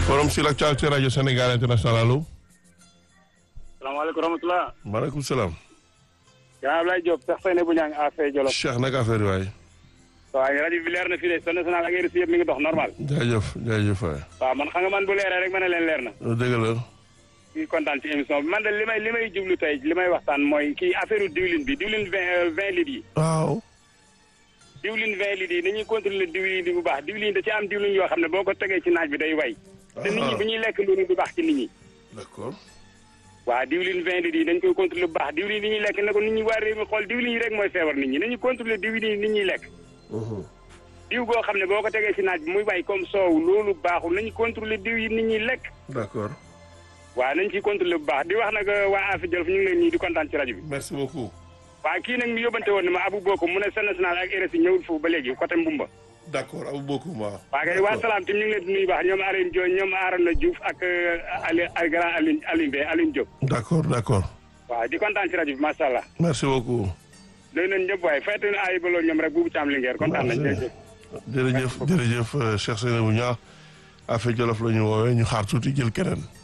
forum sur l'actualité radio Sénégal international allo. salaamaaleykum rahmatulah. maaleykum salaam. yaa Ablaye Diop sax fay ne bu ñaa ngi affaire Jolof. Cheikh naka affaire yi waay. waaw rajo bi leer na fii de son national ak RFI yëpp mi ngi dox normal. jaajëf jaajëf waay. waaw man xam nga man bu leeree rek ma ne leen leer na. dëgg la. kii kontaan ci émission bi man de li may li may jublu tey li may waxtaan mooy kii affaire diwlin bi diwlin vingt vingt litres yi. waaw. diwlin vingt litres yi nañuy contrôler diwlin bi bu baax diwlin da ci am diwlin yoo xam ne boo ko tegee ci naaj bi day way. te nit ñi bu ñuy lekk loolu du baax ci nit ñi. d'accord. waaw diwlin vingt litres yi dañ koy contrôler bu baax diwlin yi ñuy lekk ne ko nit ñi waa réew mi xool diwlin yi rek mooy feebar nit ñi nañu contrôler diwlin yi nit ñuy lekk. diw goo xam ne boo ko tegee ci naaj bi muy way comme soow loolu baaxul nañu contrôler diw yi nit ñuy lekk. d'accord. waaw nañ ciy contrôler bu baax di wax nag waa Afia Jolof ñu ngi leen nii di kontaan ci rajo bi. merci beaucoup. waaw kii nag mi yóbbante woon ne ma Abou Boko mu ne Sen National ak RFI ñëwul foofu ba léegi côté Mbumba. d'accord abu beaucoup ma. waa kay waa salaam tim ñu ngi leen di nuyu baax ñoom Alioune Diop ñoom Arona Diouf ak Ali al grand Alioune Alioune Bey Alioune Diop. d'accord d'accord. waaw di kontaan ci rajo bi macha allah. merci beaucoup. léegi nañ ñëpp waaye fayte na ay baloo ñoom rek buubu caam lingeer kontaan nañ jërëjëf. jërëjëf jërëjëf Cheikh Seynabou Niang Afia Jolof la ñu woowee ñu xaar tuuti jël keneen.